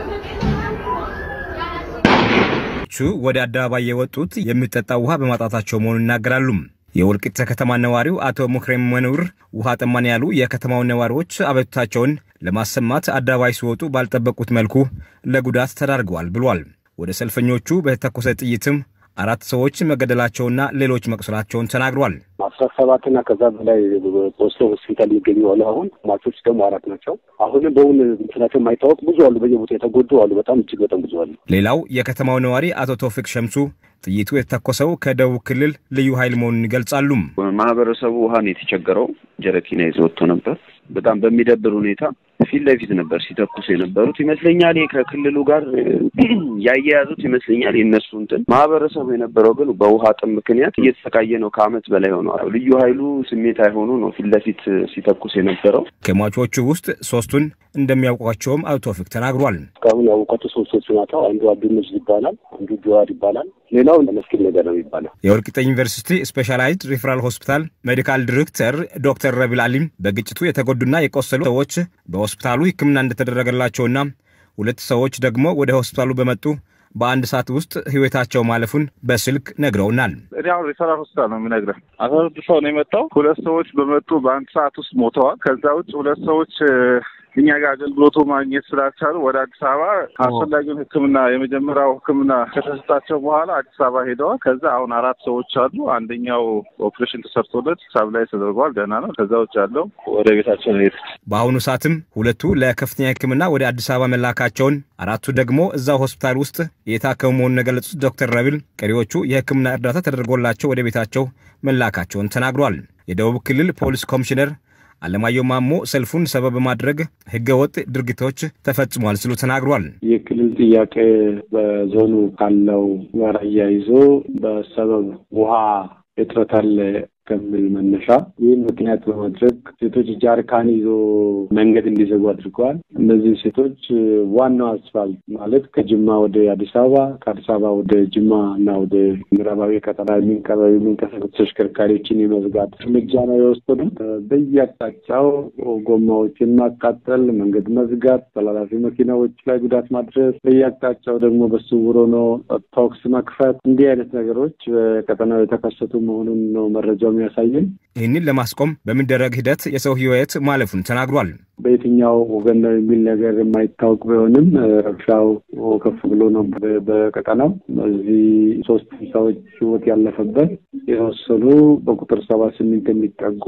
ወደ አደባባይ የወጡት የሚጠጣ ውሃ በማጣታቸው መሆኑን ይናገራሉ። የወልቂጤ ከተማ ነዋሪው አቶ ሙክሬም መኑር ውሃ ጠማን ያሉ የከተማውን ነዋሪዎች አቤቱታቸውን ለማሰማት አደባባይ ሲወጡ ባልጠበቁት መልኩ ለጉዳት ተዳርገዋል ብሏል። ወደ ሰልፈኞቹ በተተኮሰ ጥይትም አራት ሰዎች መገደላቸውና ሌሎች መቁሰላቸውን ተናግሯል። አስራ ሰባትና ከዛ በላይ ቆስሎ ሆስፒታል የሚገኙ አሉ። አሁን ሟቾች ደግሞ አራት ናቸው። አሁንም በውን እንትናቸው የማይታወቅ ብዙ አሉ። በየቦታ የተጎዱ አሉ። በጣም እጅግ በጣም ብዙ አሉ። ሌላው የከተማው ነዋሪ አቶ ቶፊቅ ሸምሱ ጥይቱ የተተኮሰው ከደቡብ ክልል ልዩ ኃይል መሆኑን ይገልጻሉ። ማህበረሰቡ ውሃን የተቸገረው ጀረኪና ይዞ ወጥቶ ነበር። በጣም በሚደብር ሁኔታ ፊት ለፊት ነበር ሲተኩሱ የነበሩት ይመስለኛል። ከክልሉ ጋር ያያያዙት ይመስለኛል የእነሱ እንትን። ማህበረሰቡ የነበረው ግን በውሃ ጥም ምክንያት እየተሰቃየ ነው። ከአመት በላይ ሆነዋል። ልዩ ኃይሉ ስሜት አይሆኑ ነው ፊት ለፊት ሲተኩስ የነበረው። ከሟቾቹ ውስጥ ሶስቱን እንደሚያውቋቸውም አቶ ቶፊቅ ተናግሯል። እስካሁን ያወቋቸው ሶስቶቹ ናቸው። አንዱ አብዱነጅ ይባላል፣ አንዱ ጀዋር ይባላል፣ ሌላው መስኪን ነገር ነው የሚባለው። የወልቂጤ ዩኒቨርሲቲ ስፔሻላይዝድ ሪፈራል ሆስፒታል ሜዲካል ዲሬክተር ዶክተር ረቢል አሊም በግጭቱ የተጎዱና የቆሰሉ ሰዎች በሆስፒታሉ ሕክምና እንደተደረገላቸውና ሁለት ሰዎች ደግሞ ወደ ሆስፒታሉ በመጡ በአንድ ሰዓት ውስጥ ህይወታቸው ማለፉን በስልክ ነግረውናል። እኔ አሁን ሪፈራል ሆስፒታል ነው የሚነግረን። አስራ ስድስት ሰው ነው የመጣው። ሁለት ሰዎች በመጡ በአንድ ሰዓት ውስጥ ሞተዋል። ከዛ ውጭ ሁለት ሰዎች እኛ ጋር አገልግሎቱ ማግኘት ስላልቻሉ ወደ አዲስ አበባ አስፈላጊውን ሕክምና የመጀመሪያው ሕክምና ከተሰጣቸው በኋላ አዲስ አበባ ሄደዋል። ከዛ አሁን አራት ሰዎች አሉ። አንደኛው ኦፕሬሽን ተሰርቶለት ሳብ ላይ ተደርጓል፣ ደህና ነው። ከዛ ውጭ ያለው ወደ ቤታቸው ሄድ። በአሁኑ ሰዓትም ሁለቱ ለከፍተኛ ሕክምና ወደ አዲስ አበባ መላካቸውን፣ አራቱ ደግሞ እዛው ሆስፒታል ውስጥ የታከሙ መሆኑን የገለጹት ዶክተር ረቢል ቀሪዎቹ የሕክምና እርዳታ ተደርጎላቸው ወደ ቤታቸው መላካቸውን ተናግሯል። የደቡብ ክልል ፖሊስ ኮሚሽነር አለማየሁ ማሞ ሰልፉን ሰበብ በማድረግ ህገወጥ ድርጊቶች ተፈጽሟል ሲሉ ተናግሯል። የክልል ጥያቄ በዞኑ ካለው ጋር አያይዞ በሰበብ ውሃ እጥረት አለ ከሚል መነሻ ይህን ምክንያት በማድረግ ሴቶች ጃርካን ይዞ መንገድ እንዲዘጉ አድርገዋል። እነዚህ ሴቶች ዋናው አስፋልት ማለት ከጅማ ወደ አዲስ አበባ ከአዲስ አበባ ወደ ጅማ እና ወደ ምዕራባዊ ቀጠና የሚንቀሳቀሱ ተሽከርካሪዎችን የመዝጋት እርምጃ ነው የወሰዱት። በየአቅጣጫው ጎማዎችን ማቃጠል፣ መንገድ መዝጋት፣ ተላላፊ መኪናዎች ላይ ጉዳት ማድረስ፣ በየአቅጣጫው ደግሞ በስውር ሆኖ ተኩስ መክፈት፣ እንዲህ አይነት ነገሮች በቀጠናው የተከሰቱ መሆኑን ነው መረጃው የሚያሳየን። ይህንን ለማስቆም በሚደረግ ሂደት የሰው ህይወት ማለፉን ተናግሯል። በየትኛው ወገን ነው የሚል ነገር የማይታወቅ ቢሆንም ረብሻው ከፍ ብሎ ነው በቀጠናው። እዚህ ሶስት ሰዎች ህይወት ያለፈበት የተወሰኑ በቁጥር ሰባ ስምንት የሚጠጉ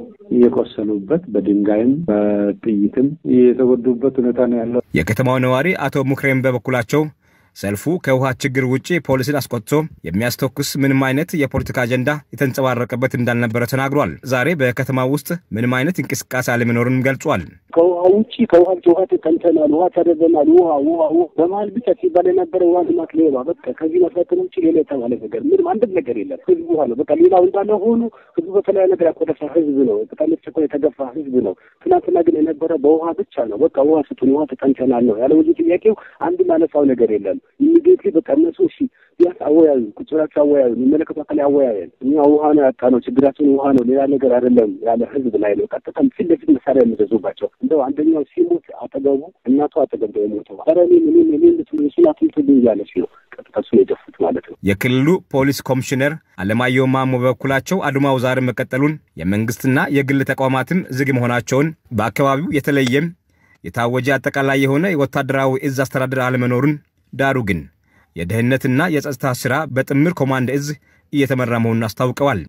እየቆሰሉበት በድንጋይም በጥይትም የተጎዱበት ሁኔታ ነው ያለው። የከተማው ነዋሪ አቶ ሙክሬም በበኩላቸው ሰልፉ ከውሃ ችግር ውጭ ፖሊስን አስቆጥቶ የሚያስተኩስ ምንም አይነት የፖለቲካ አጀንዳ የተንጸባረቀበት እንዳልነበረ ተናግሯል። ዛሬ በከተማ ውስጥ ምንም አይነት እንቅስቃሴ አለመኖሩንም ገልጿል። ከውሃ ውጭ ከውሃ ውሃ ተጠምተናል፣ ውሃ ተረበናል፣ ውሃ ውሃ በመሀል ብቻ ሲባል የነበረ ውሃ ልማት ሌባ በቃ ከዚህ መስረትን ውጭ ሌላ የተባለ ነገር ምንም አንድም ነገር የለም። ህዝቡ ውሃ ነው በቃ ሌላው እንዳለ ሆኖ ህዝቡ በተለያየ ነገር ያኮደፈ ህዝብ ነው። በጣም የተቸኮ የተገፋ ህዝብ ነው። ትናንትና ግን የነበረ በውሃ ብቻ ነው። በቃ ውሃ ስጡን፣ ውሃ ተጠምተናል ነው ያለ ብዙ ጥያቄው አንድም ያነሳው ነገር የለም። ኢሚዲየትሊ በቃ እነሱ እሺ ቢያንስ አወያዩ፣ ቁጭ ብላችሁ አወያዩ፣ የሚመለከቱ አካል አወያየን። እኛ ውሃ ነው ያጣ ነው ችግራችን ውሃ ነው ሌላ ነገር አይደለም ያለ ህዝብ ላይ ነው። ቀጥታም ፊት ለፊት መሳሪያ የሚገዙባቸው እንደው አንደኛው ሲሞት አጠገቡ እናቱ አጠገብ ነው የሞተው። ኧረ እኔ ምንም እኔ ልትሉ እሱን አትምቱልኝ እያለች ነው ቀጥታ እሱን የደፉት ማለት ነው። የክልሉ ፖሊስ ኮሚሽነር አለማየሁ ማሞ በበኩላቸው አድማው ዛሬ መቀጠሉን የመንግስትና የግል ተቋማትም ዝግ መሆናቸውን በአካባቢው የተለየም የታወጀ አጠቃላይ የሆነ የወታደራዊ እዝ አስተዳደር አለመኖሩን ዳሩ ግን የደህንነትና የጸጥታ ሥራ በጥምር ኮማንድ እዝ እየተመራ መሆኑን አስታውቀዋል።